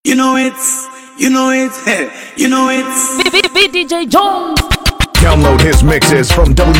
You know it's, you know it, you know it's. VDJ Jones. Download his mixes from Na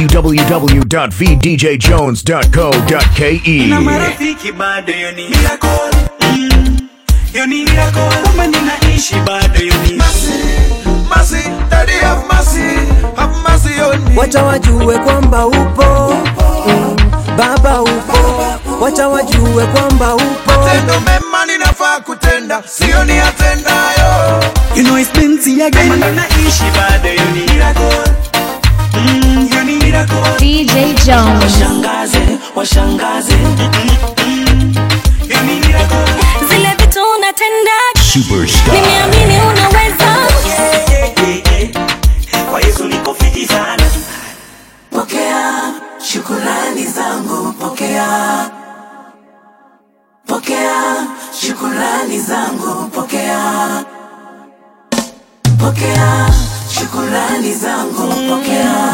www.vdjjones.co.ke. marafiki bado yo ni miracle. Mm. Yo ni miracle. Kama ninaishi bado yo ni Mercy, Daddy have mercy, have mercy on me. wacha wajue kwamba upo mm, baba upo wacha wajue kwamba upo Tendo mema ninafaa kutenda, sio ni atendayo. You know it's plenty again. Kama ninaishi bado yo ni miracle. Mm, yo ni miracle. DJ Jones. Washangaze, washangaze. Mm, mm, mm. Yo ni miracle. zile vitu unatenda Superstar. nimeamini unaweza Yeah, yeah, yeah, yeah. Kwa Yesu niko fiti sana. pokea shukurani zangu pokea pokea shukurani zangu pokea pokea shukurani zangu pokea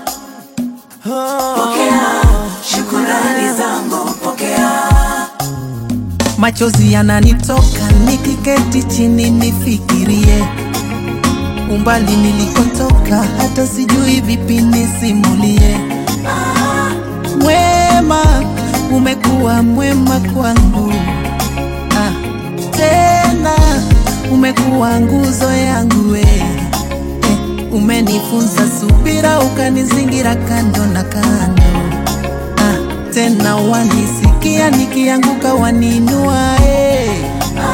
pokea shukurani zangu pokea machozi yananitoka nikiketi chini nifikirie umbali nilikotoka hata sijui vipi nisimulie mwema umekuwa mwema kwangu ah, tena umekuwa nguzo yangu we eh, umenifunza subira ukanizingira kando na kando ah, tena wanisikia nikianguka waninua eh.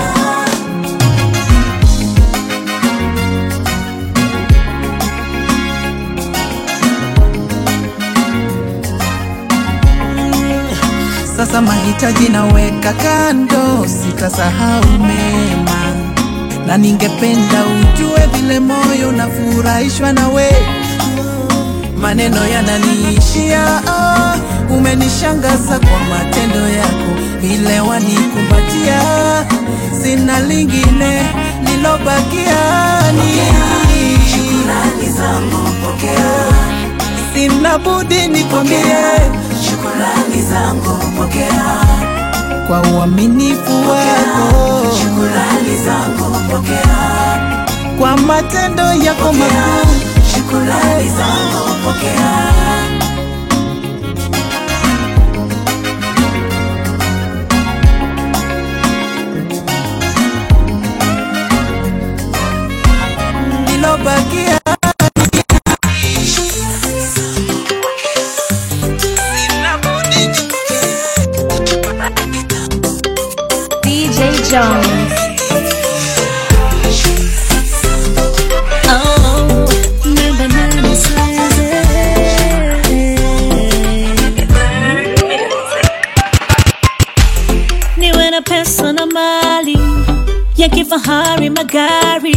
Sasa mahitaji naweka kando, sitasahau mema, na ningependa ujue vile moyo unafurahishwa nawe. Maneno yananiishia, ah, umenishangaza kwa matendo yako, vile wanikumbatia, sina lingine lilobakia ni shukurani zangu pokea sina budi nikwambie shukurani zangu pokea kwa uaminifu wako shukurani zangu pokea kwa matendo yako makuu shukurani zangu pokea lilobakia DJ Jones. Oh, namba nane size. niwe na pesa na mali ya kifahari magari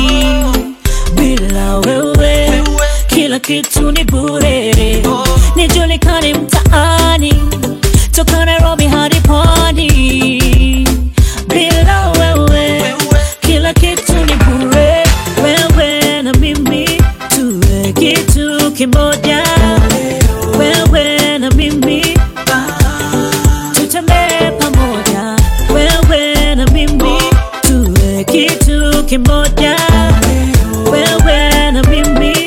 bila wewe kila kitu ni bure nijulikane mtaani toka nairobi hadi pwani bila wewe kila kitu ni bure wewe na mimi tuwe kitu kimoja wewe na mimi tutembee pamoja wewe na mimi tuwe kitu kimoja wewe na mimi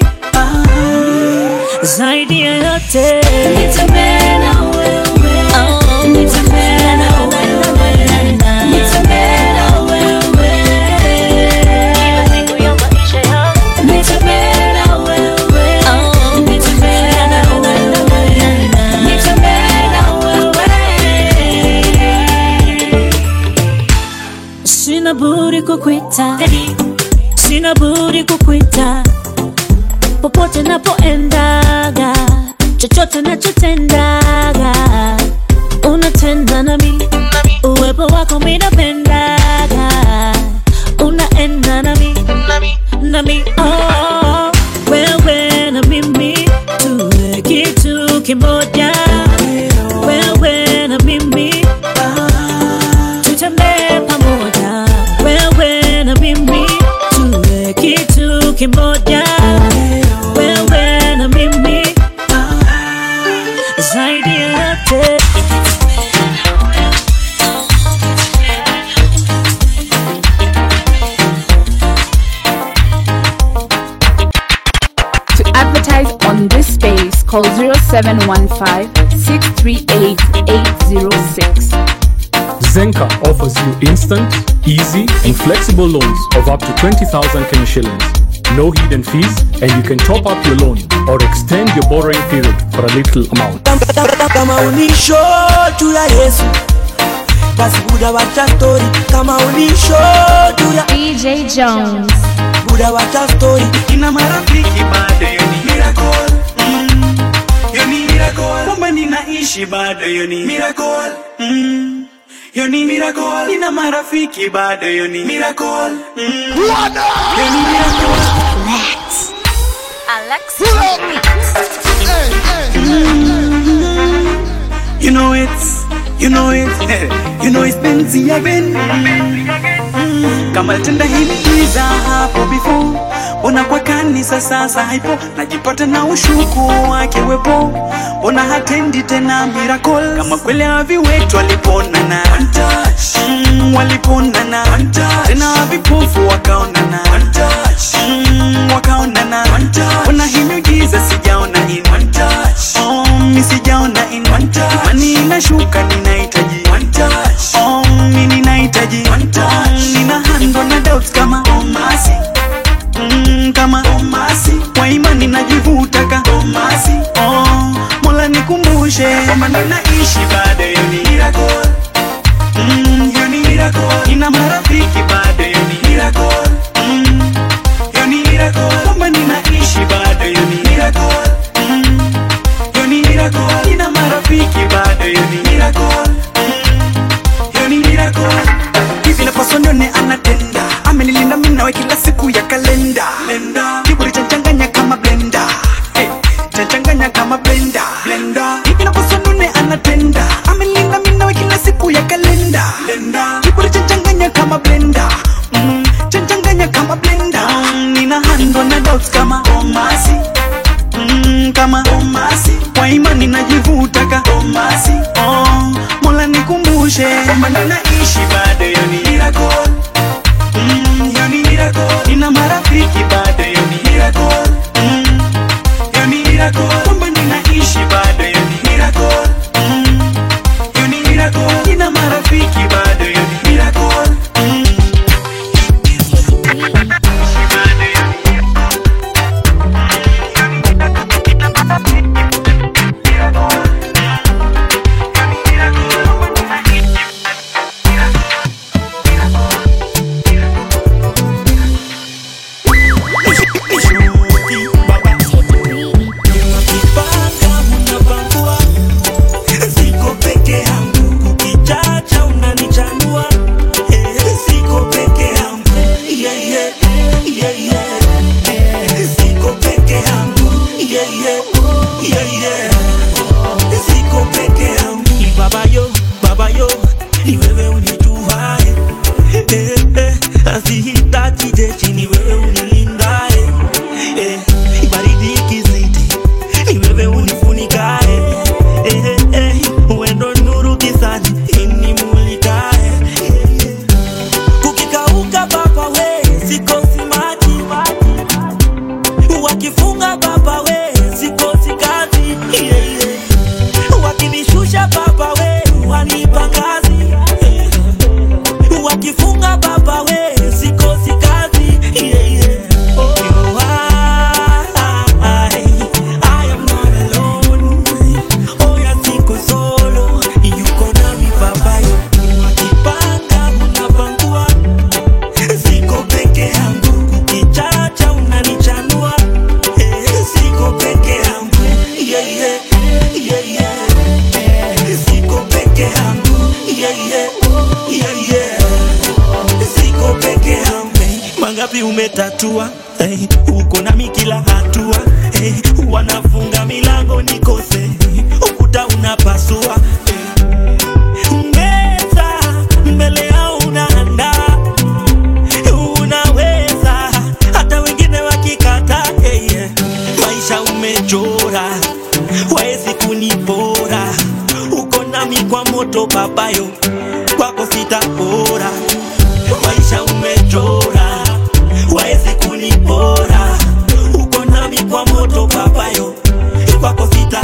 zaidi ya yote nitembee na wewe oh, nitembee na wewe nitembee na wewe kila siku ya maisha yangu nitembee na wewe oh, nitembee na wewe nitembee na wewe sina budi kukwita sina budi kukwita popote napoendaga chochote nachotendaga unatenda nami uwepo wako minapendaga unaenda nami nami oh, wewe na mimi tuwe kitu kimoja wewe na mimi tutembee pamoja wewe na mimi tuwe kitu kimoja wewe na mimi zaidi ya yote call 0715-638-806. Zenka offers you instant, easy, and flexible loans of up to 20,000 Kenya shillings. No hidden fees, and you can top up your loan or extend your borrowing period for a little amount. kama unisho juu ya yesu basi buda wacha stori kama unisho juu ya DJ Jones. buda wacha stori Nina marafiki bado yo ni miracle mm. Yo ni miracle Kwamba ninaishi bado yo ni miracle mm. Yo ni miracle Nina marafiki bado yo ni miracle mm. Yo ni miracle You know it's, you know it, you know it's Benzi again. Kama tenda himiza hapo before, mbona kwa kanisa sasa haipo, najipata na ushuku wake wepo, mbona hatendi tena miracle, kama kweli haviwetu waliponana, mm, waliponana, tena havipofu wakaonana, mm, wakaonana, mbona hii miujiza sijaona in Oh, mi sijaona in imani inashuka ninahitaji Oh, mi ninahitaji Oh, nina handwa na doubts kama omasi mm, kama omasi kwa imani najivuta ka omasi oh, mola nikumbushe kwamba ninaishi bado yo ni miracle mm, yo ni miracle nina marafiki bado yo ni miracle mm, yo ni miracle kwamba ninaishi bado yo ni miracle mm, yo ni miracle nina marafiki bado yo ni miracle yo ni miracle hivi napaswa nione anatenda amenilinda mimi nawe kila siku ya kalenda kiburi chanchanganya kama blenda hey, chanchanganya kama blenda blenda hivi napaswa nione anatenda amenilinda mimi nawe kila siku ya kalenda kiburi chanchanganya kama blenda mm, chanchanganya kama blenda mm, nina handwa na doubts kama omasi mm, kama omasi kwa imani najivuta ka omasi oh, mola nikumbushe kwamba ninaishi bado yo ni miracle mm, yo ni miracle nina marafiki bado yo ni miracle mm, yo ni miracle kwamba ninaishi bado yo ni miracle mm, yo ni miracle nina marafiki bado yo ni miracle mm, bado yo ni Ukipanga unapangua, siko peke yangu. Ukichacha unanichanua, eh, siko peke yangu. Yeah, yeah, yeah, yeah. Eh, siko peke yangu. Yeah, yeah, yeah, yeah. Siko peke yangu. Baba yo, baba yo, ni wewe unijuae. Eh, eh, asihitaji jeshi, ni wewe unilindae. Eh, baridi ikizidi ni wewe unifunikae eh, eh, eh, wendo nuru gizani inimulikae eh, eh. kukikauka baba we sikosi maji wakifunga baba we sikosi kazi yeah, yeah. wakinishusha baba we wanipa ngazi eh, eh. wakifunga baba we sikosi kazi yeah, yeah. Oh, you are, I am not alone. Oh, ya siko solo, yuko nami baba yo. Wakipanga unapangua, siko peke yangu. Ukichacha unanichanua, eh, siko peke yangu. Yeah, yeah, yeah, yeah. Eh, Siko peke yangu. Yeah, yeah, yeah, yeah. Siko peke yangu. Mangapi umetatua hey, uko nami kila hatua hey, wanafunga milango nikose ukuta unapasua hey. Meza mbele yao unaandaa unaweza hata wengine wakikata hey, yeah. maisha umechora waezi kunipora uko nami kwa moto babayo kwako sitapora maisha umechora waezi kunipora uko nami kwa moto babayo kwako sita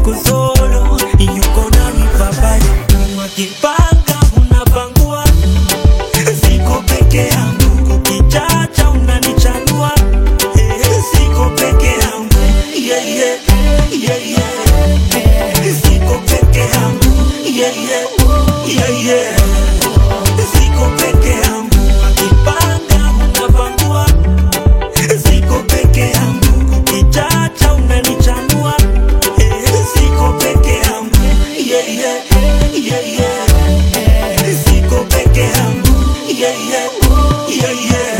siko solo, yuko nami baba. Wakipanga unapangua, siko peke yangu. Kukichacha unanichanua, eh, siko peke yangu. Yeah, yeah, yeah, yeah. Siko peke yangu. Yeah, yeah, yeah, yeah. Siko peke yangu. Wakipanga unapangua, siko peke yangu. Kukichacha unanichanua, eh, siko peke yangu. Yeah, yeah, yeah, yeah. Siko peke yangu. Yeah, yeah, yeah, yeah.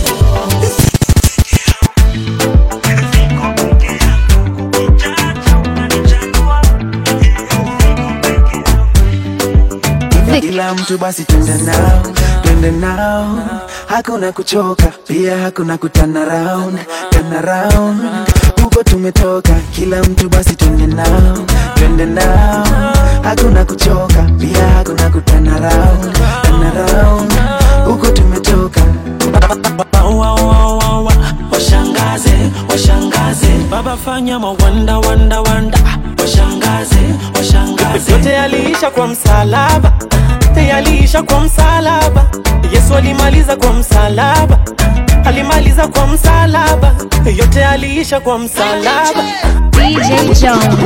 kila mtu basi twende nao twende nao hakuna kuchoka pia hakuna kutana round tana round huko tumetoka kila mtu basi twende nao twende nao hakuna kuchoka pia hakuna kutana round tana round huko tumetoka Wa, wa, wa, wa, wa. Washangaze, washangaze, baba fanya mawanda wanda wanda, washangaze, washangaze. yote yaliisha kwa msalaba yaliisha kwa msalaba yesu alimaliza kwa msalaba alimaliza kwa msalaba yote yaliisha kwa msalaba DJ Jones.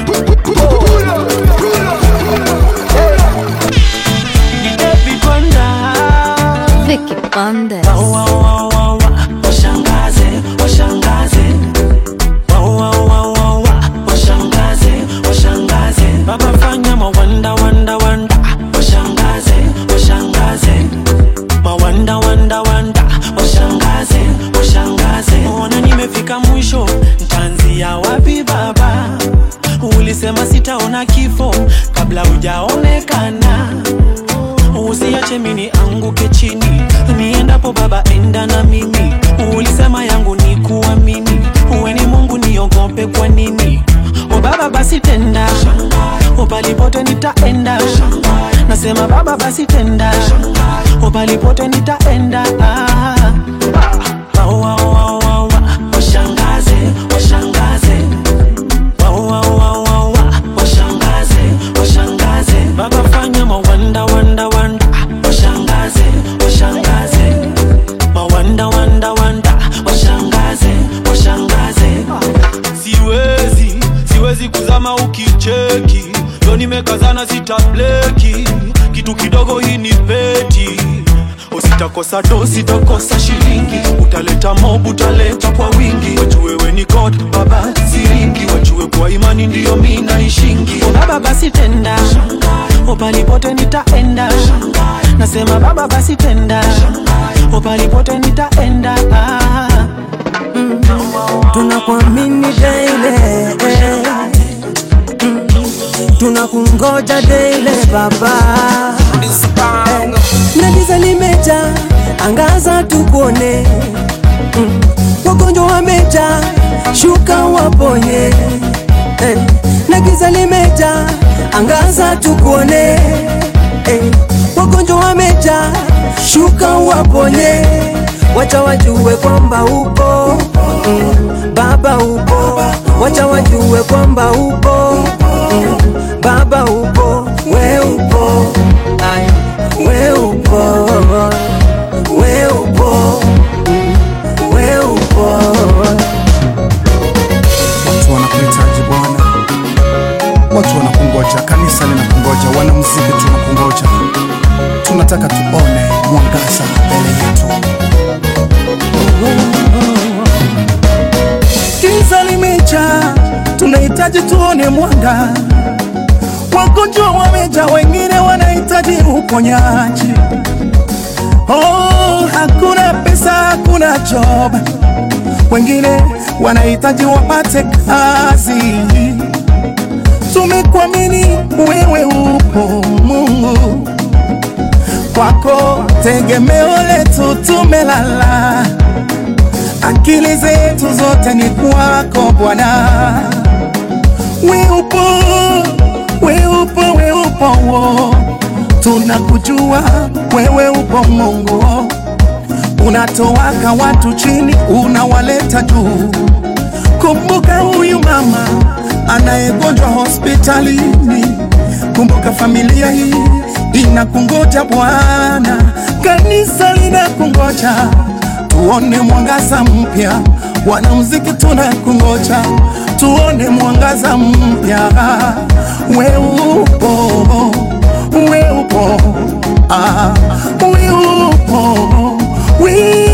Ni David Wanda. Vicky Bandes. Wa, wa, wa, wa, wa. Washangaze, washangaze. Wa, wa, wa, wa, wa. Washangaze, washangaze. Baba fanya mawanda wanda wanda. Washangaze, washangaze. Mawanda wanda wanda. Washangaze, washangaze. Ona nimefika mwisho, ntaanzia wapi baba? Ulisema sitaona kifo kabla hujaonekana usiache mini anguke chini niendapo baba enda na mimi ulisema yangu ni kuamini uwe ni mungu niogope kwa nini o baba basi tenda o palipote nitaenda nasema baba basi tenda o palipote nitaenda ah. Wa, wa, wa, wa, wa. washangaze washangaze Wa, wa, wa, wa, wa. washangaze washangaze baba fanya mawanda wanda wanda washangaze washangaze mawanda wanda wanda washangaze washangaze siwezi siwezi kuzama ukicheki yo nimekazana sitableki kitu kidogo hii ni peti usitakosa do sitakosa shilingi utaleta mob utaleta kwa wingi wajue we ni god baba siringi wajue kwa imani ndiyo mi naishingi o baba basi tenda o palipote nitaenda nasema baba basi tenda o palipote nitaenda ah. tunakuamini daile Mm. tunakungoja daile baba Eh, na giza limeja angaza tukuone Mm. wagonjwa wameja shuka waponye Eh, na giza limeja angaza tukuone Eh, wagonjwa wameja shuka waponye wacha wajue kwamba upo mm, baba upo wacha wajue kwamba upo mm, baba upo we upo Ay, we upo we upo mm, we upo watu wanakuhitaji bwana watu wanakungoja kanisa linakungoja wanamuziki tunakungoja tunataka tuone mwangaza mbele yetu Giza limeja, tunahitaji tuone mwanga. Wagonjwa wameja, wengine wanahitaji uponyaji. Oh, hakuna pesa, hakuna job, wengine wanahitaji wapate kazi. Tumekuamini wewe, upo Mungu, kwako tegemeo letu, tumelala akili zetu zote ni kwako Bwana. We upo, we upo, we upo, wo. tunakujua wewe upo Mungu, unatowaka watu chini, unawaleta juu. Kumbuka huyu mama anayegonjwa hospitalini. Kumbuka familia hii inakungoja Bwana, kanisa linakungoja, tuone mwangaza mpya. Wanamuziki tunakungoja, tuone mwangaza mpya. We upo, we upo, ah, we upo, we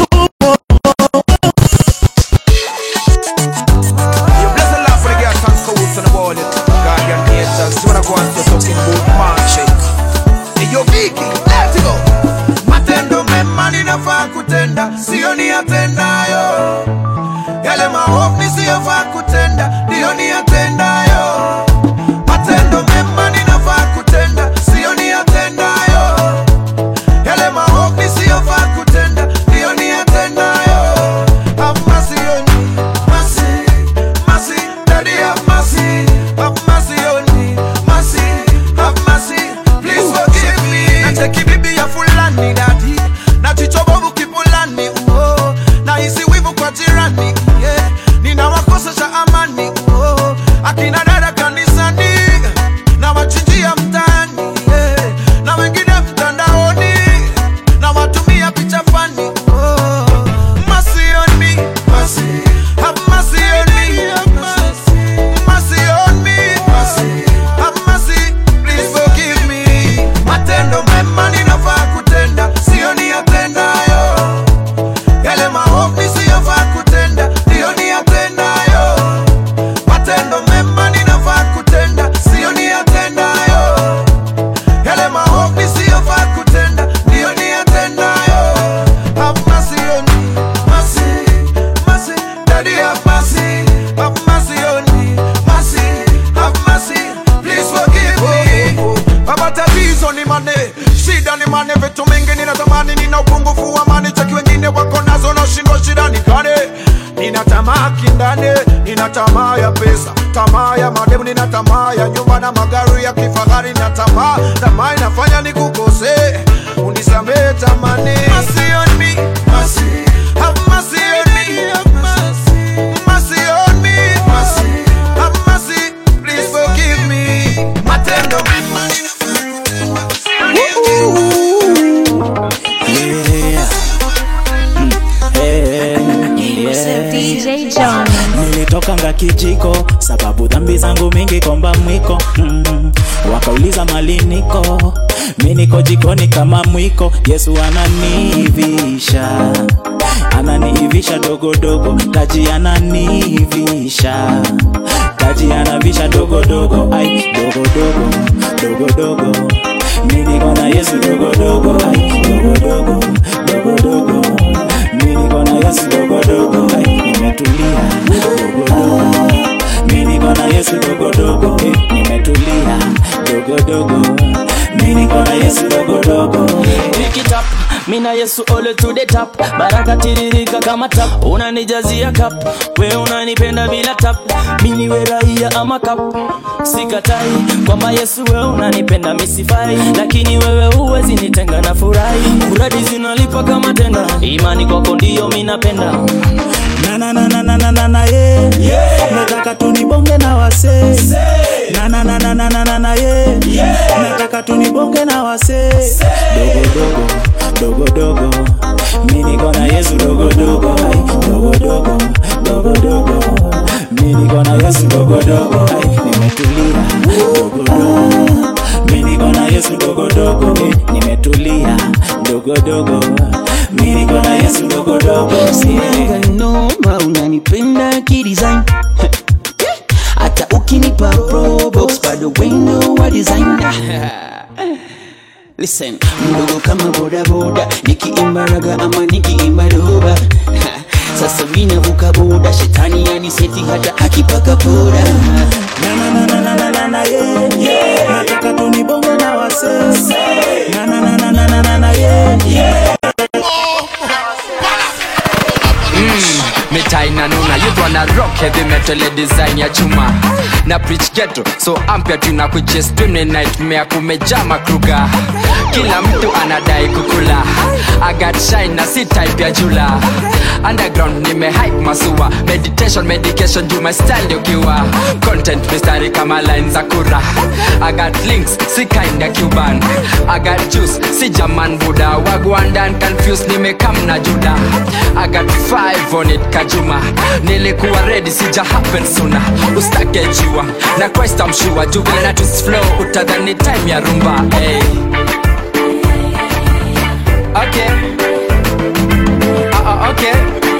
You bless the Lord for the gas and coats on the wall. Guardian angels, when I go on to talking about marching. Hey, yo, Vicky, let's go. Matendo mema ninafaa kutenda, sio niyatendayo. Yale maovu nisiyofaa kutenda, ndiyo niyatendayo. Matendo mema ninafaa kutenda, sio niyatendayo. Yale maovu nisiyofaa kutenda, ndiyo niyatendayo. Have mercy on me, mercy, mercy, Daddy have mercy, have mercy on me, mercy, have mercy, please forgive me. Nacheki bibi ya fulani dadi, na jicho bovu kipulani, oh, na hisi wivu kwa jirani, yeah, ninawakosesha amani, oh, akina dada kanisani, na wachinjia mtaani, yeah, na wengine mtandaoni, na watumia picha fani, oh, mercy on me, mercy, have mercy on me, mercy on me, mercy, have mercy, please forgive me. Matendo mema ninafaa kutenda, sio niyatendayo. Yale maovu nisiyofaa kutenda, ndiyo niyatendayo. Matendo mema ninafaa kutenda, sio niyatendayo. Yale maovu nisiyofaa kutenda, ndiyo niyatendayo. Have mercy on me, mercy, mercy, Daddy have mercy, have mercy on me, mercy, have mercy, please forgive me. Baba tatizo ni mane, shida ni mane, vitu mingi ninatamani, nina upungufu wa mani, cheki wengine wako nazo na shindo shida ni kane. Nina tamaa kindane, nina tamaa ya pesa, tamaa ya mademu, nina tamaa ya nyumba na magari ya kifahari, na tamaa, tamaa inafanya nikukose, unisamehe tamani. Mercy on me, mercy, have mercy on me, mercy on me, mercy, have mercy, please forgive me. Matendo mema DJ Jones. nilitokanga kijiko sababu dhambi zangu mingi komba mwiko mm. wakauliza mali niko mi niko jikoni kama mwiko yesu ananiivisha ananiivisha dogodogo taji ananiivisha taji anavisha dogodogo ai dogodogo dogodogo mi niko na yesu dogodogo ai dogodogo dogodogo mi niko na yesu dogodogo ai nimetulia dogodogo mi niko na yesu dogodogo eh, nimetulia dogodogo mi niko na yesu dogodogo Pick it up, mina Yesu ole to the top baraka tiririka kama tap unanijazia cup we unanipenda bila tap mini we raia ama kap sikatai kwamba Yesu we unanipenda misifai lakini wewe huwezi nitenga na furahi muradi zinalipa kama tenda imani kwako ndio minapenda na na na na na na na na ye nataka tunibonge na wase na na na na na na na na ye nataka tunibonge na wase dogo dogo dogo dogo mi niko na Yesu dogo dogo ai dogo dogo dogo dogo mi niko na Yesu dogo dogo ai nimetulia dogo dogo mi niko na Yesu dogo dogo eh, nimetulia dogo dogo mi niko na Yesu dogo dogo Sinaga noma unanipenda kidesign hata ukinipa probox bado wendo wa design Listen, mdogo kama bodaboda nikiimba raga ama nikiimba doba sasa minavuka boda shetani yaniseti hata akipaka poda na na na na na na na na ye nataka tunibonge na wase na na na na na na na na ye Mm, me China nuna, you wana rock heavy metal ya design ya chuma na preach ghetto so ampya tuna kuchestune nightmare kumejaa makruga kila mtu anadai kukula I got shine na si type ya jula underground nime hype masua meditation medication juu my style ukiwa content mistari kama line za kura I got links si kind ya cuban I got juice si jaman buda wagwandan confused nimekam na juda I got five on it kajuma nilikuwa ready sija happen sooner ustake jua na Christ I'm sure juu vile na twist flow utadhani time ya rumba hey. Okay. Uh, uh, okay.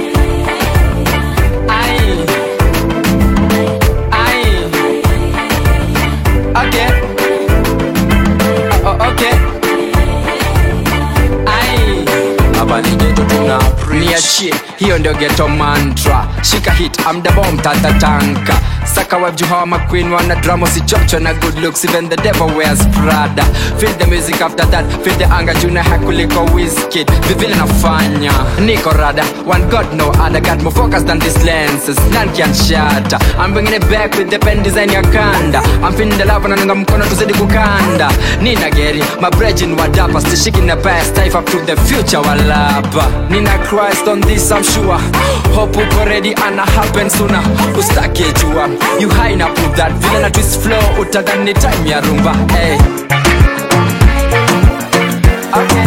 Aye. Aye. Okay. Uh, uh, okay. Aye. Hapa ni geto tuna niachie hiyo ndio geto mantra shika hit amdabom tatatanka saka wabju hawa maqueen wana drama sichocho na good looks even the devil wears prada feel the music after that feel the anger juna hakuliko wizkid vivile nafanya niko rada one god no other got more focus than these lenses none can shatter I'm bringing it back with the pen design ya kanda I'm feeling the love na nunga mkono tuzidi kukanda nina geri my brethren wadapa stishiki na past life up to the future walapa nina Christ on this I'm sure hope uko ready ana happen sooner ustake jua you high na put that vile na twist flow utadhani time ya rumba hey. okay.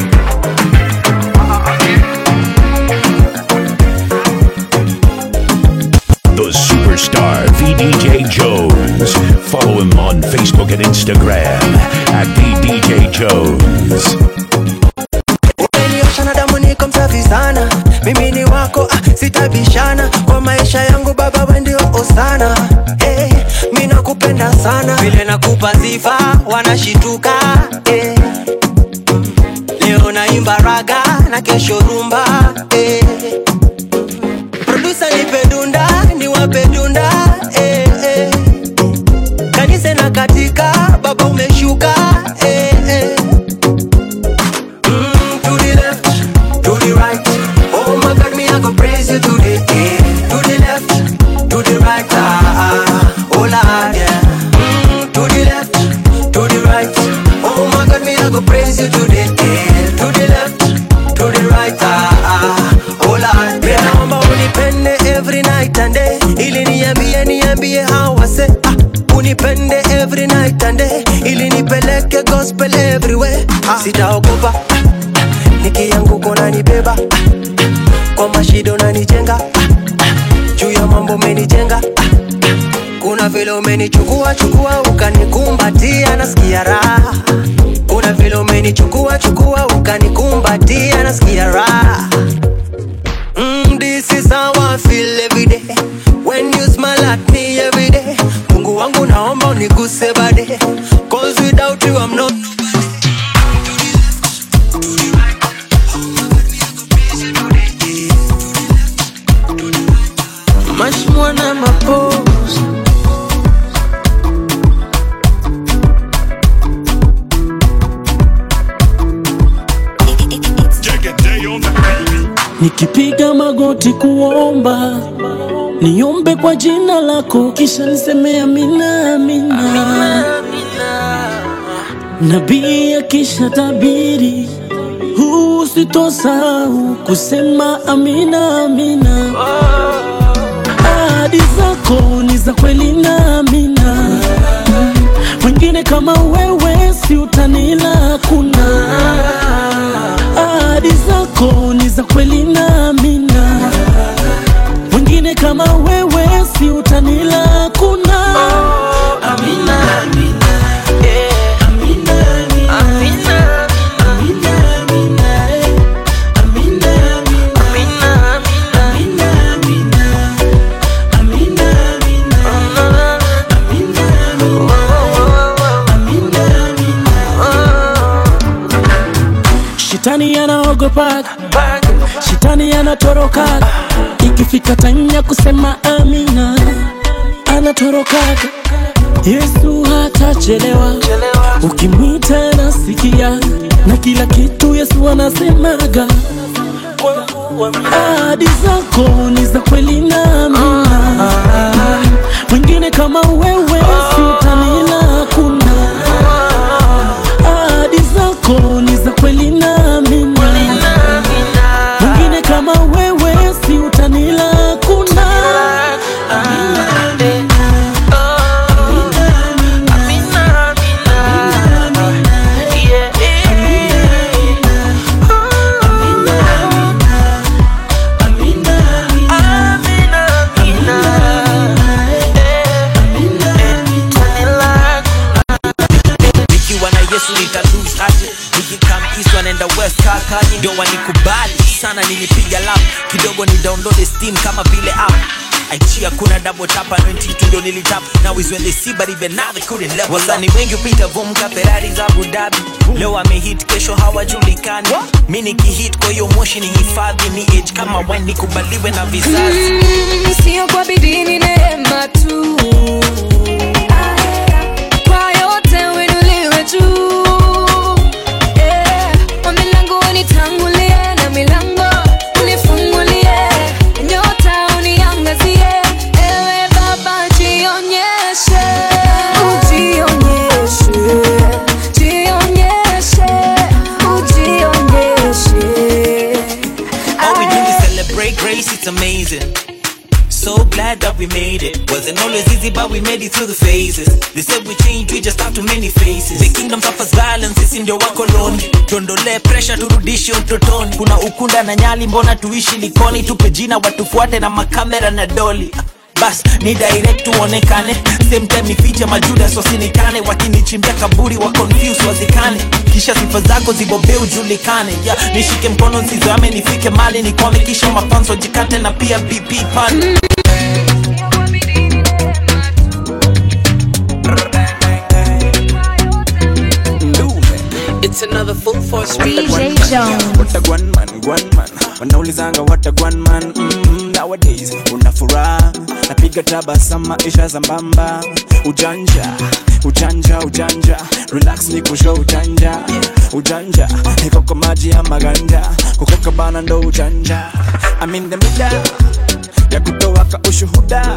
The superstar VDJ Jones. Follow him on Facebook and Instagram at VDJ Jones. umeniosha na damu niko msafi sana mimi ni wako ah, sitabishana kwa maisha yangu baba we ndio osana hey, mi nakupenda sana vile nakupa sifa wanashituka hey. leo naimba raga na kesho rumba hey. produsa nipe dunda niwape dunda hey, hey. kanisa na katika baba umeshuka hey, hey. Mm, to the left, to the right. Oh my God, me I go praise you today. Eh. To the left, to the right. Ah, ah, oh Lord, yeah. Mm, to the left, to the right. Oh my God, me I go praise you today. Eh. To the left, to the right. Ah, ah, oh Lord, yeah. Naomba unipende every night and day, ili niambie niambie hawase ah, unipende every night and day, ili nipeleke gospel everywhere. Ah, sitaogopa nikianguka unanibeba kwa mashida unanijenga juu ya mambo umenijenga kuna vile umenichukua chukua ukanikumbatia nasikia raha kuna vile umenichukua chukua ukanikumbatia nasikia raha Mm, this is how I feel every day when you smile at me every day. Mungu wangu naomba uniguse bade cause without you I'm not much more than my pose. nikipiga magoti kuomba niombe kwa jina lako kisha niseme amina amina nabii akisha tabiri huu sitosahau kusema amina amina ahadi zako ni za kweli na amina wengine kama wewe si utanila kuna ahadi zako ni za kweli na amina wengine kama wewe si utanila kuna amina, amina. Yeah. Amina, amina. Amina. Amina, amina. Eh. Amina, amina. Amina, amina. Amina, amina. Amina, amina. Amina, amina. Shetani anaogopaga, shetani anatorokaga, ikifika time ya kusema amina anatorokaga. Yesu hatachelewa, ukimwita nasikia, na kila kitu Yesu anasemaga. ahadi zako ni za kweli namina mwingine kama wewe siutanila kuna ahadi zako ni za kweli namina mwingine kama wewe siutanila kuna nikiwa na yesu nita lose aje nikikam east wanaenda west kakanye ndio wanikubali sana nilipiga lap kidogo ni download steam kama vile app aichia kuna double tap and tu ndio nilitap now is when they see but even now they couldn't level wasani wengi upita vumka ferrari za Abu Dhabi leo amehit kesho hawajulikani mi nikihit kwa hiyo moshi ni hifadhi ni age kama wine nikubaliwe na vizazi Mm, sio kwa bidii ni neema tu kwa yote uinuliwe juu Eh, kwa milango unitangulie na milango unifungulie nyota uniangazie ewe baba jionyeshe ujionyeshe jionyeshe ujionyeshe All we do is celebrate grace, it's amazing. So glad that we made it. Wasn't always easy, but we made it through the phases. They said we changed, we just have too many faces. The kingdom suffers violence, sisi ndio wakoloni. Tuondolee pressure, turudishe utotoni. Kuna ukunda na nyali, mbona tuishi likoni? Tupe jina, watufuate na makamera na doli. bas ni direct tuonekane same time nifiche majuda sosinikane wakinichimbia kaburi wa confuse wazikane kisha sifa zako zibobee ujulikane yeah, nishike mkono nsizoame nifike mali nikwame kisha mafanso jikate na pia bp pan It's another full force DJ Jones. What a gwan man, gwan man wanaulizanga what a gwan man mm, nowadays una furaha napiga tabasama isha zambamba ujanja ujanja ujanja relax ni kusho ujanja ujanja iko kwa maji ya maganja kukoka bana ndo ujanja I'm in the middle ya kutoa ka ushuhuda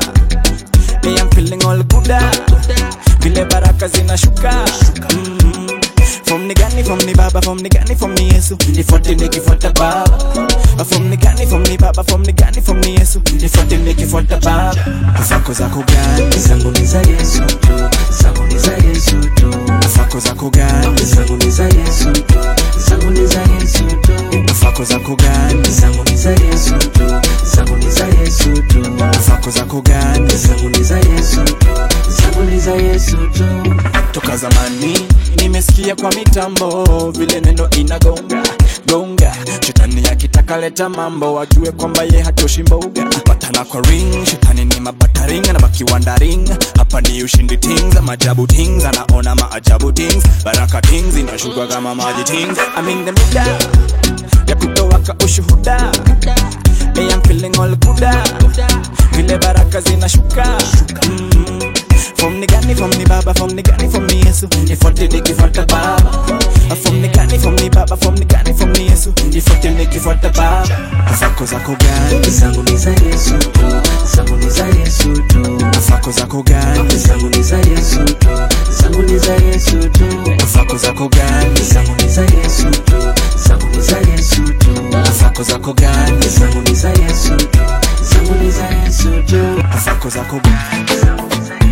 Me I'm feeling all good vile baraka zinashuka mm. From ni gani from ni baba from ni gani from ni Yesu nifuate nikifuata baba From ni gani from ni baba from ni gani from ni Yesu nifuate nikifuata baba Zako zako gani zangu ni za Yesu tu zangu ni za Yesu tu Zako zako gani zangu ni za Yesu tu zangu ni za Yesu tu Zako zako gani zangu ni za Yesu tu zangu ni za Yesu tu Zako zako gani zangu ni za Yesu tu zangu ni za Yesu tu Toka zamani nimesikia kwa mitambo vile neno inagonga gonga shetani akitaka leta mambo wajue kwamba ye hatoshi mboga patana kwa ring shetani ni mabataring na makiwandaring hapa ni ushindi tings majabu tings anaona maajabu tings baraka tings inashuka kama maji tings I'm in the middle ya kutoa ka ushuhuda Hey, I'm feeling all good vile baraka zinashuka mm. From ni gani from ni baba from ni gani from ni Yesu nifuate nikifuata baba From ni gani from ni baba from ni gani from ni Yesu nifuate nikifuata baba Zako zako gani zangu ni za Yesu tu zangu ni za Yesu tu Zako zako gani zangu ni za Yesu tu zangu ni za Yesu tu Zako zako gani zangu ni za Yesu tu zangu ni za Yesu tu Zako zako gani zangu ni za Yesu tu zangu ni za Yesu tu Zako zako gani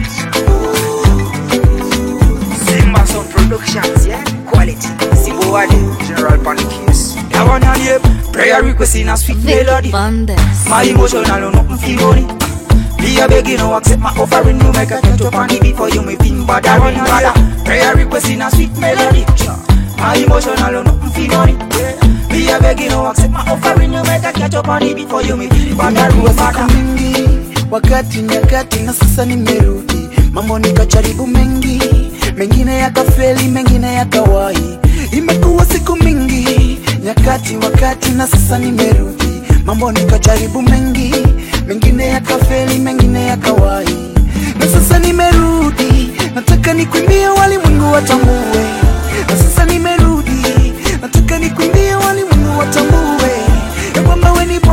Simba Sound Productions, yeah? Quality. Simbo Wade, General Panikis. I wanna hear prayer request in a sweet melody. My emotional on nothing feel money. Be a begging, no accept my offering. You make a touch up on it before you may think bad. I wanna hear prayer request in a sweet melody. My emotional on nothing feel money. Be a begging, no accept my offering. You make a catch up on it before you may think bad. I siku mingi wakati nyakati na sasa nimerudi mambo nikajaribu mengi mengine yakafeli mengine yakawahi imekuwa siku mingi nyakati wakati na sasa nimerudi mambo nikajaribu mengi mengine yakafeli mengine yakawahi na sasa nimerudi nataka nikwimbie walimwengu watambue na sasa nimerudi nataka nikwimbie walimwengu watambue ya kwamba we ni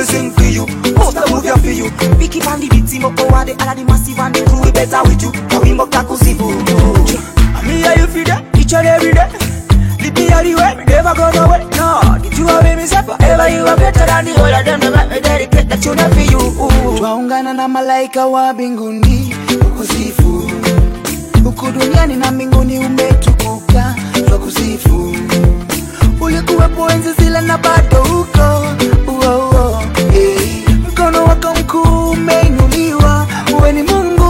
we sing for you. Most of move your for you. Vicky and the beat team up over the all of the massive and the crew we better with you. Kawimbo kakusifu. Me how you feel that? Each and every day. Lead me all the way, me never go nowhere. No, did you have me say forever you are better than the whole of them. They let me dedicate that tune for you. twaungana na malaika wa mbinguni kukusifu huku duniani na mbinguni umetukuka twakusifu ulikuwepo enzi zile na bado huko uo, uo. Hey. mkono wako mkuu umeinuliwa uwe ni mungu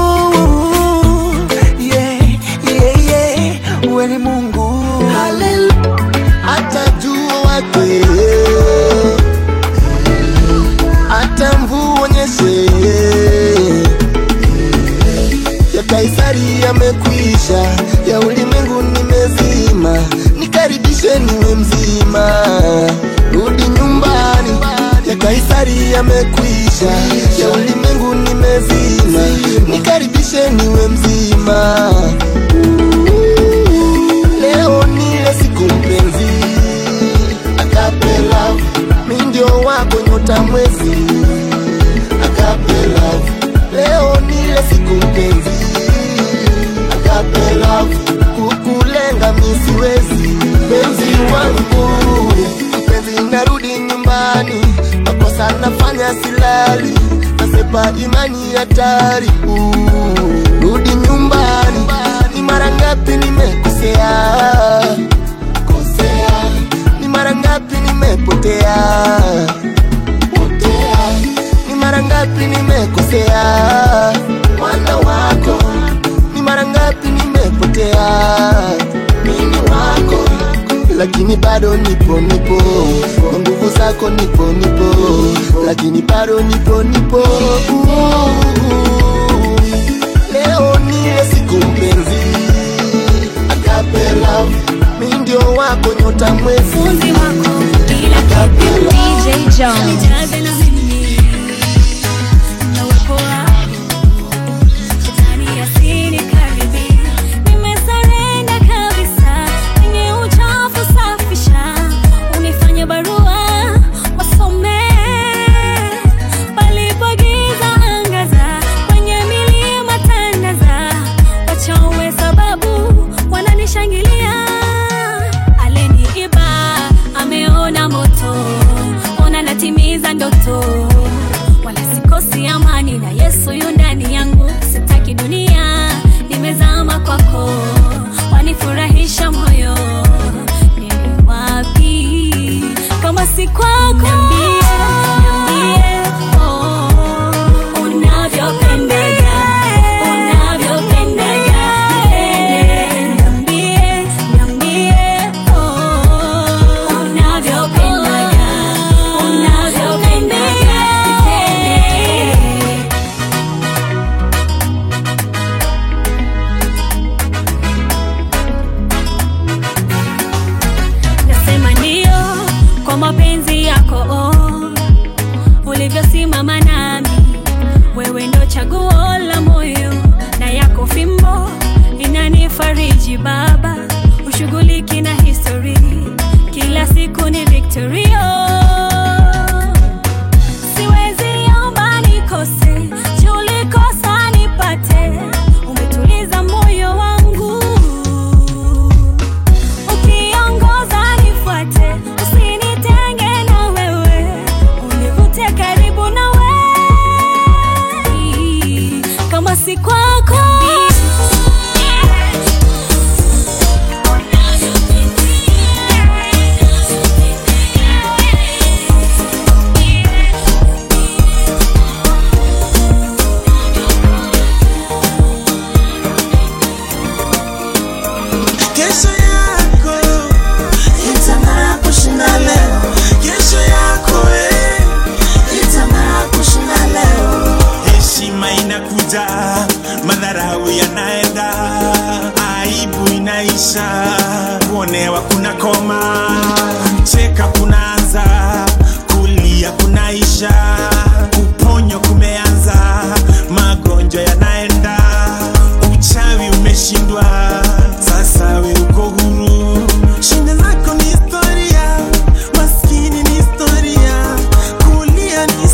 yeah, yeah, yeah. uwe ni mungu hata jua wake hata mvua onyeshe ya kaisari yamekwisha ya ulimwengu nimezima nikaribishe niwe mzima rudi nyumbani ya kaisari yamekwisha ya ulimwengu nimezima nikaribishe niwe mzima leo nile siku mpenzi akapela mi ndio wako nyota mwezi akapela leo nile siku mpenzi akapela kukulenga misiwezi mpenzi wangu mpenzi narudi nyumbani makosa nafanya silali nasepa imani hatari Uh, rudi nyumbani ni mara ngapi nimekosea kosea ni mara ngapi nimepotea potea ni mara ngapi nimekosea mwana wako ni mara ngapi nimepotea mini wako lakini bado nipo nipo kwa nguvu zako nipo nipo lakini bado nipo nipo leo niye siku mpenzi akapela mi ndio wako nyota mwezi DJ Jones. Nimesarenda kabisa kwenye uchafu safisha, unifanye barua wasome palipogiza angaza, kwenye milima tandaza, wachawe sababu wananishangilia. Aliniiba ameona moto, ona natimiza ndoto, wala sikosi amani na Yesu yu ndani yangu, sitaki dunia, nimezama kwako, wanifurahisha moyo, niende wapi kama si kwako? Niambie, niambie, oh, unavyopendaga, unavyopendaga, niambie, niambie, oh, unavyopendaga, unavyopendaga, nasema ndio kwa mapenzi yako oh, ulivyosimama nami wewe ndo chaguo la moyo na yako fimbo inanifariji baba ushughuliki na histori kila siku ni victorio siwezi omba nikose julikosa nipate umetuliza moyo wangu ukiongoza nifuate usinitenge na wewe univute karibu na wewe kama si kwako Kesho yako itang'aa kushinda leo. Kesho yako eh, itang'aa kushinda leo. Heshima inakuja, madharau yanaenda, aibu inaisha, kuonewa kuna koma, kucheka kunaanza, kulia kunaisha, kuponyo kumeanza, magonjwa yanaenda, uchawi umeshindwa, sasa we uko huru. Shida zako ni historia, maskini ni historia, kulia ni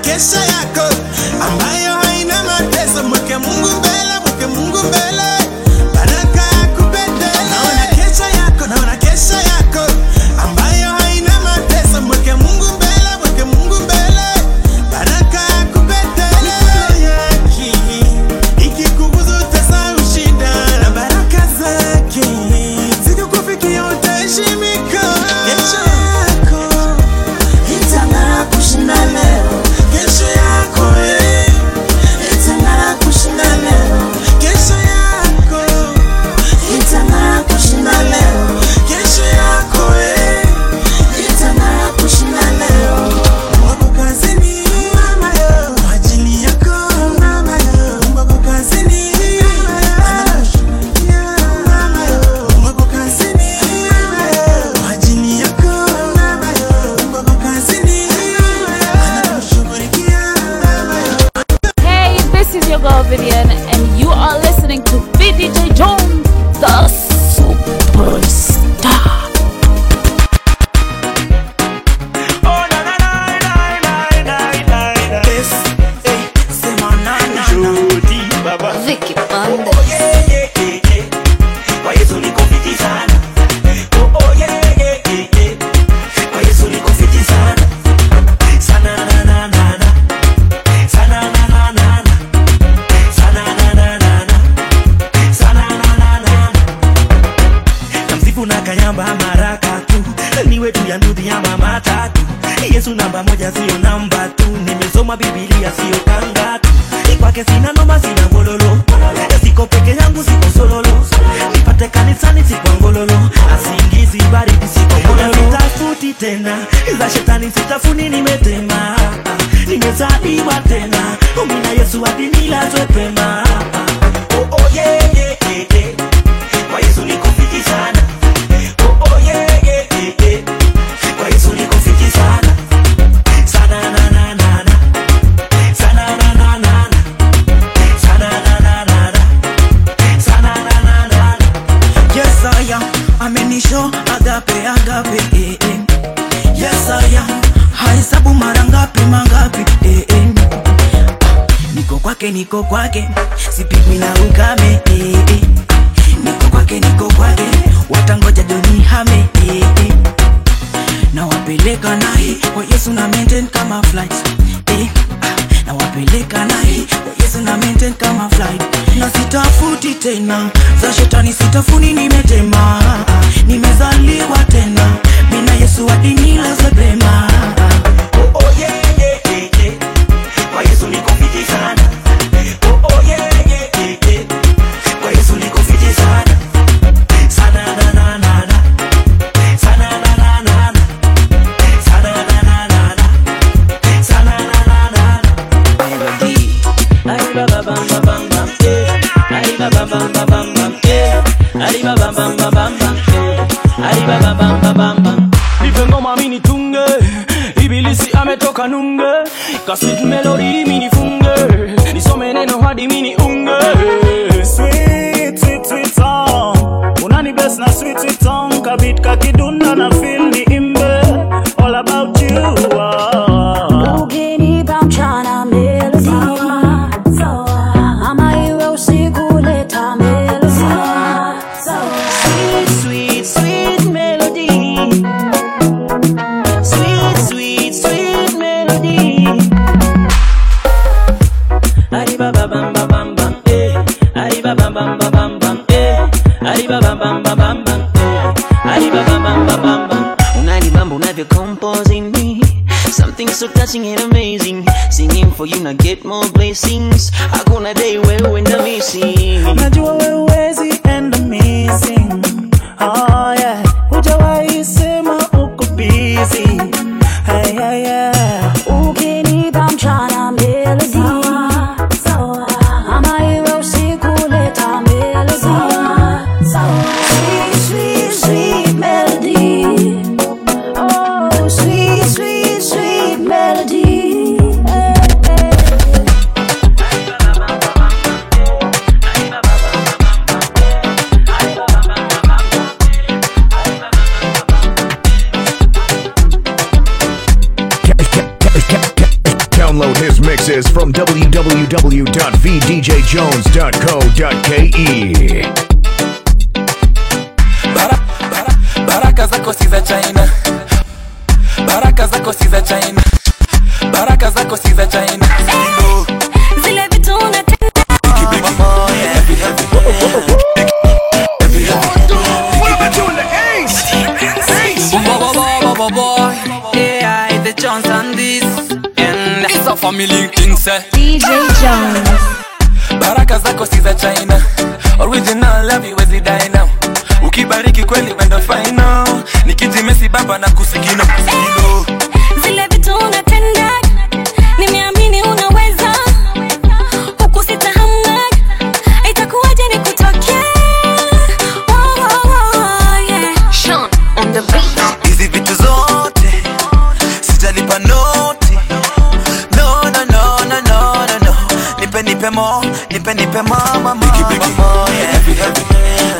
kesha yako ambayo haina mateso. Mweke Mungu mbele, mweke Mungu mbele, baraka yakupendele. Naona kesha yako, naona kesha yako ambayo haina mateso. Mweke Mungu mbele, mweke Mungu mbele, baraka yakupendele. Mikono yake ikikuguza utasahau shida na baraka zake zikikufikia utaheshimika. Kesho yako itang'aa kushinda leo. Kesho yako eh, itang'aa kushinda leo. Kesho yako itang'aa kushinda leo. Kesho yako eh, itang'aa kushinda leo. Wako kazini mama yo, kwa ajili yako mama yo. Wako kazini anashughulikia mama yo. Wako kazini mama yo, kwa ajili yako mama yo. Wako kazini anashughulikia mama yo. Hey, this is your girl Vivian, and you are listening to VDJ Jones, the superstar. Vicky Bandes. namsifu na kayamba maraka tu niwe tu ya ndudhi ya mama tatu yesu namba moja sio namba tu nimesoma bibilia sio kanga tu kwake sina noma sina ngololo siko peke yangu siko sololo nipate kanisani siko ngololo asingizi baridi siko ngololo sitafuti tena za shetani sitafuni nimetema nimezaliwa tena umina yesu hadi nilazwe pema oh, oh, yeah, yeah, yeah, yeah. kwa yesu niko fiti sana oh, oh, yeah, yeah, yeah, yeah. kwa yesu niko fiti sana sana na na na na sana na na na na sana na na na na sana na na na na Yes, I am. Amenisho agape agape eh, eh. Yes, I am. Hahesabu mara ngapi mangapi eh, eh. Niko kwake niko kwake sipigwi na ukame eh, eh. Niko kwake niko kwake watangoja joni hame eh, eh. Na wapeleka naye kwa Yesu na maintain kama flight eh. ah, Na wapeleka naye kwa Yesu na maintain kama flight na sitafuti tena za shetani sitafuni nimetema nimezaliwa tena mina Yesu hadi nilazwe pema oh, oh, yeah, yeah, yeah, yeah. kwa yesu niko fiti sana oh, oh, yeah, yeah, yeah, yeah. kwa yesu niko fiti sana sana na na na na sana na na na na sana na na na na sana na na na na Arriba bam bam bam bam bam eh. Arriba bam bam bam bam bam eh. Arriba bam bam bam bam bam eh. Arriba bam bam bam bam bam. nipe ngoma mini tunge ibilisi ametoka nunge kaswit melodi mini funge nisome neno hadi mini unge Sweet, sweet, sweet song. Unani best na sweet, sweet song. Kabit kakidunda na feel ni imbe. All about you. ah. Ukinipa mchana melody ama iwe usiku leta melody Sweet, sweet, sweet melody. Sweet, sweet, sweet melody. Arriba bam bam bam bam bam eh. Arriba bam bam bam bam bam eh. Arriba bam bam bam bam bam eh. Arriba bam bam bam bam bam. Unanibamba unavyo composing me. Something so touching and amazing. Singing for you now get more blessings. Hakuna day wewe na missing. Najua wewe huwezi enda missing. Oh yeah. Hujawahi sema uko busy. Hey, hey, yeah. ukinipa mchana melody ama iwe usiku leta melody Sweet, sweet, sweet melody. Oh, sweet, sweet, sweet melody. download his mixes from www.vdjjones.co.ke. baraka zako si za china baraka zako si za china baraka zako si za china Zile vitu unatenda AI, the Jones and this and it's a family thing say DJ Jones. baraka zako si za china original love iwezi die now ukibariki kweli wendo final nikijimesi baba na kusigino zile vitu unatenda nimeamini unaweza huku sitahamna itakuwaje nikutokea Oh, oh, oh, yeah. Sean on the beat. hizi vitu zote sitalipa noti no, no, no, no, no, no, no. nipe nipe mo nipe nipe mo mo mo mo yeah.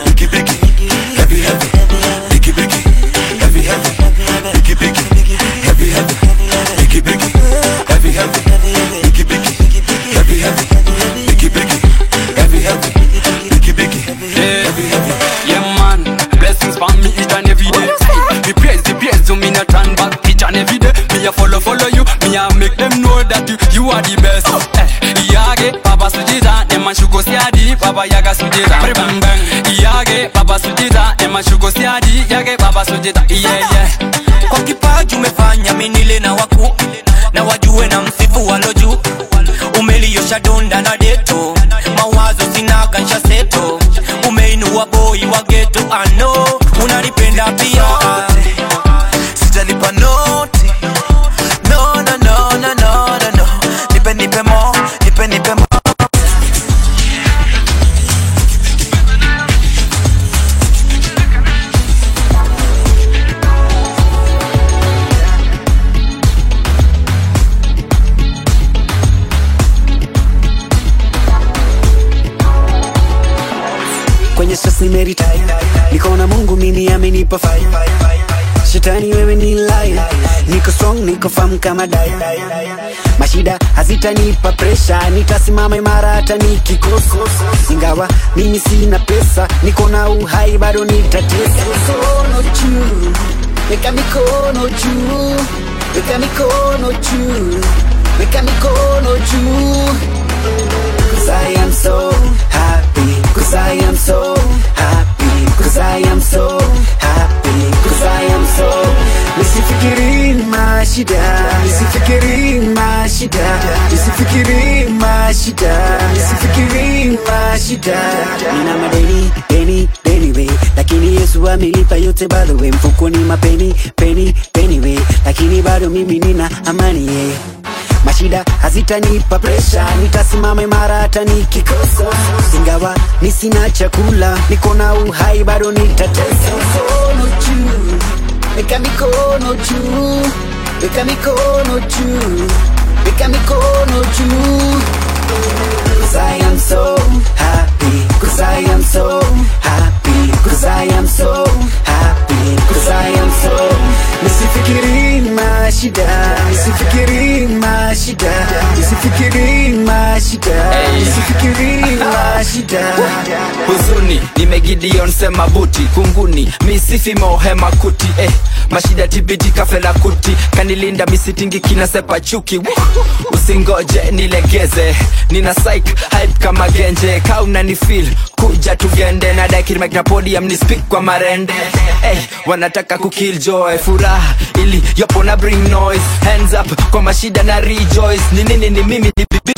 Yeah man, blessings for me each and every day Me praise the praise to me not turn back each and every day Me a follow follow you, me a make them know that you, you are the best Eh, Iyage, Baba Sujita, Emma Shugo Siadi, Baba Yaga Sujita Bang bang, Iyage, Baba Sujita, Emma Shugo Siadi, Yage Baba Sujita, yeah yeah kwa kipaji umefanya minile na waku na wajue na msifu walo juu umeliosha donda na deto mawazo sinaga nsha seto umeinua boi wa geto ano unanipenda pia sitalipa noti no, no, no, no, no, no, no. nipe nipe mo nipe nipe mo kwenye stress nimeretire niko na mungu mimi amenipa fire shetani wewe ni liar niko strong niko firm kama dai mashida hazitanipa presha nitasimama imara hata nikikosa ingawa mimi sina pesa niko na uhai bado nitatesa mikono juu weka mikono juu weka mikono juu weka mikono juu Cause I am so happy Cause I am so happy Cause I am so happy Cause I am so Nisifikiri mashida Nisifikiri mashida Nisifikiri mashida Nisifikiri mashida Nina madeni, deni, deni we Lakini Yesu amelipa yote by the way Mfukoni mapeni, peni, peni we Lakini bado mimi nina amani yeah mashida hazitanipa presha nitasimama imara hata nikikosa ingawa ni sina chakula niko na uhai bado nitatesa mikono juu weka mikono juu weka mikono juu weka mikono juu Cause I am so happy Cause I am so happy Cause I am so happy Cause I am so Nisifikiri mashida Nisifikiri mashida Nisifikiri mashida Nisifikiri mashida huzuni nimegideon sema buti kunguni misifi mohema kuti eh, mashida tibidi kafela kuti kanilinda misitingi kinasepa chuki Woo! usingoje nilegeze nina psych hype kama genje kauna ni feel kuja tugende na dakirimakina podium ni speak kwa marende eh, wanataka kukill joy furaha ili yopo na bring noise hands up kwa mashida na rejoice ni nini ni mimi ni bibi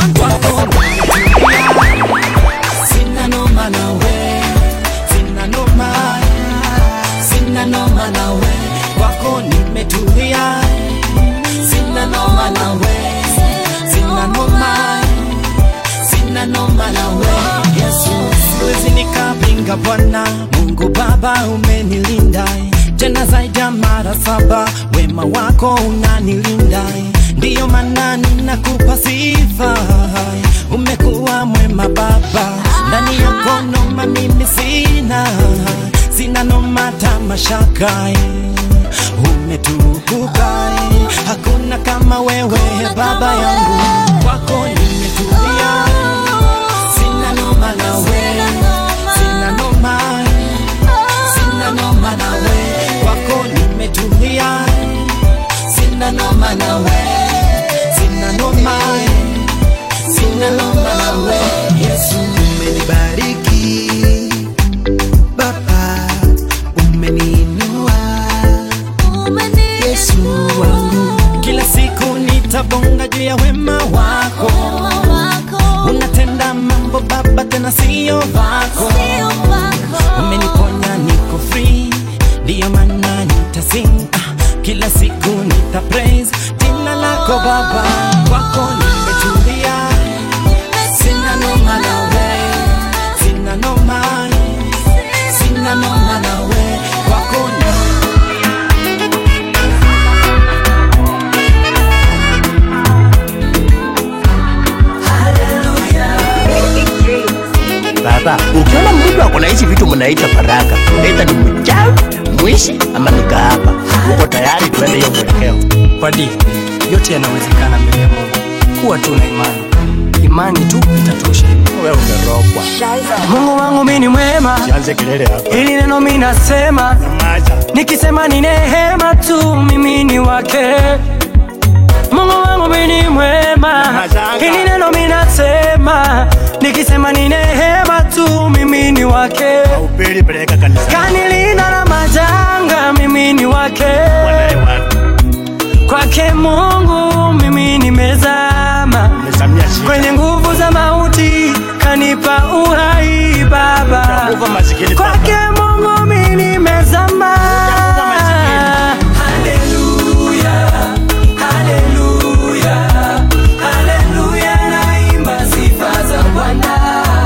Sina noma nawe, sina noma, sina noma nawe, kwako nimetulia. Sina noma nawe, sina noma, sina noma nawe, Yesu. Siwezi nikapinga Bwana Mungu Baba, umenilinda tena zaidi ya mara saba, wema wako unanilinda, ndiyo maana ninakupa sifa. Umekuwa mwema Baba, ndani yako noma mimi sina, sina noma tamashaka, umetukuka hakuna kama wewe baba yangu kwako nimetulia sina noma nawe sina noma sina noma nawe kwako nimetulia sina noma nawe sina noma sina noma nawe yesu umenibariki baba umeniinua yesu wangu kila siku nitabonga juu ya wema wako unatenda mambo baba tena sio vako umeniponya niko free ndiyo maana nitasing ah, kila siku nita praise jina lako baba kwako nimetulia sina noma nawe sina noma sina noma nawe kwako ni Baba, ukiona mtu ako na hizi vitu mnaita faraka, aidha ni mchawi, mwishi ama ni kahaba, uko tayari tuende hiyo mwelekeo? Padi, yote yanawezekana mbele ya Mungu. Kuwa tu na imani, imani tu itatosha. Wewe umerogwa. Mungu wangu mimi ni mwema, Sianze kelele hapa. hili neno mimi nasema, nikisema ni neema tu, mimi ni wake. Mungu wangu mimi ni mwema, hili neno mimi nasema, nikisema ni neema tu, mimi ni wake. Upili peleka kanisa. Kanilinda na majanga, mimi ni wake. Kwake Mungu mimi nimezama kwenye nguvu za mauti, kanipa uhai Baba. Kwake Mungu mimi nimezama. Haleluya, haleluya, haleluya, naimba sifa za Bwana.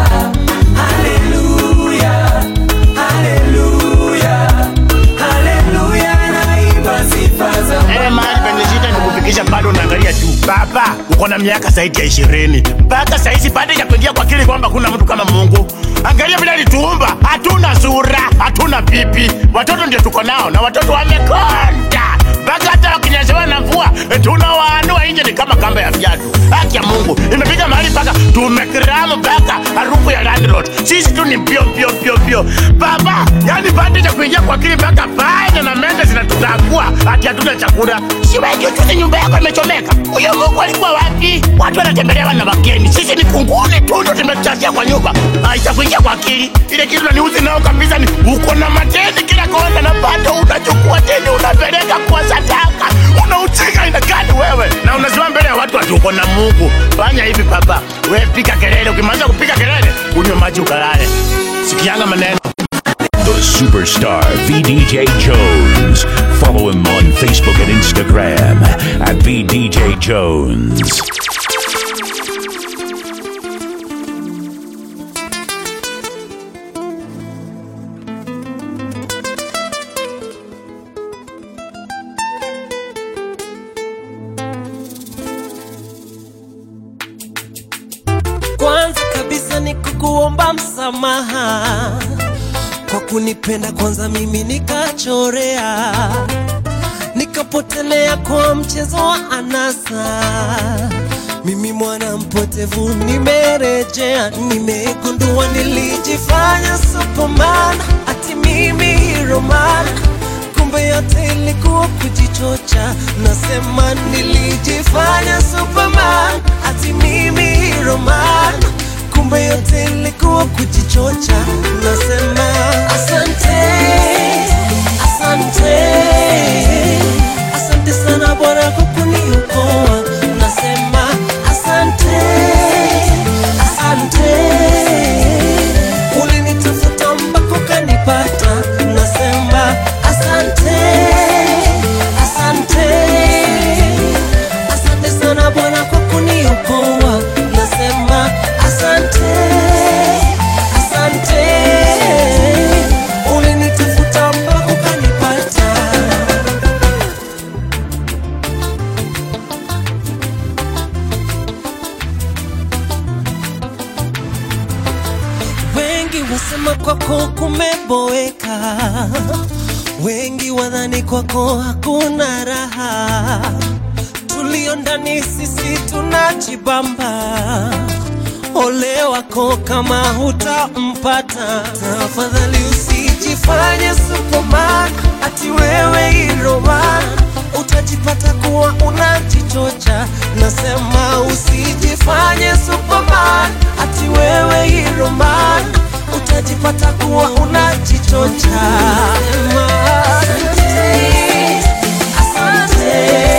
Haleluya, haleluya, haleluya, naimba sifa za Eh, mahali penye shida ni kufikisha bado unaangalia tu. Baba, uko na miaka zaidi ya ishirini mpaka saizi bado ya kuingia kwa akili kwamba kuna mtu kama Mungu. Angalia vile alituumba, hatuna sura, hatuna pipi, watoto ndio tuko nao na watoto wamekonda mpaka hata wakinyeshewa na mvua eh, tunawaanua nje ni kama kamba ya viatu. Haki ya Mungu imefika mahali mpaka tumekiramu mpaka harufu ya landlord. Sisi tu ni pio pio pio pio. Baba, yani bado ya kuingia kwa akili mpaka panya na mende zinatutangua ati hatuna chakula. Si wewe juzi nyumba yako imechomeka. Huyo Mungu alikuwa wapi? Watu wanatembelewa na wageni. Sisi ni kunguni tu ndo tumechasia kwa nyumba. Haitakuingia kwa akili. Ile kitu naniuzi nao kabisa ni uko na mateni kila kona na bado unachukua teni unapeleka kwa sadaka. Unauchika ina gani wewe? Na unasimama mbele ya watu ati uko na Mungu. Fanya hivi baba. Wewe piga kelele. Ukimaliza kupiga kelele, unywe maji ukalale. Sikianga maneno. The superstar VDJ Jones. Follow him on Facebook and Instagram at VDJ Jones. kwanza kabisa ni kukuomba msamaha kwa kunipenda kwanza mimi nikachorea nikapotelea kwa mchezo wa anasa mimi mwana mpotevu nimerejea nimegundua nilijifanya superman ati mimi heroman kumbe yote ilikuwa kujichocha nasema nilijifanya superman ati mimi heroman kumbe yote ilikuwa kujichocha nasema asante asante asante sana bwana kwa kuniokoa nasema asante asante ulinitafuta mpaka ukanipata nasema asante asante asante sana bwana kwa kuniokoa nasema asante asante ulinitafuta mpaka ukanipata wengi wasema kwako kumeboeka wengi wadhani kwako hakuna raha tulio ndani sisi tunajibamba ole wako kama hutampata tafadhali usijifanye superman ati wewe iroman utajipata kuwa unajichocha nasema usijifanye superman ati wewe iroman utajipata kuwa unajichocha Sema, asante, asante.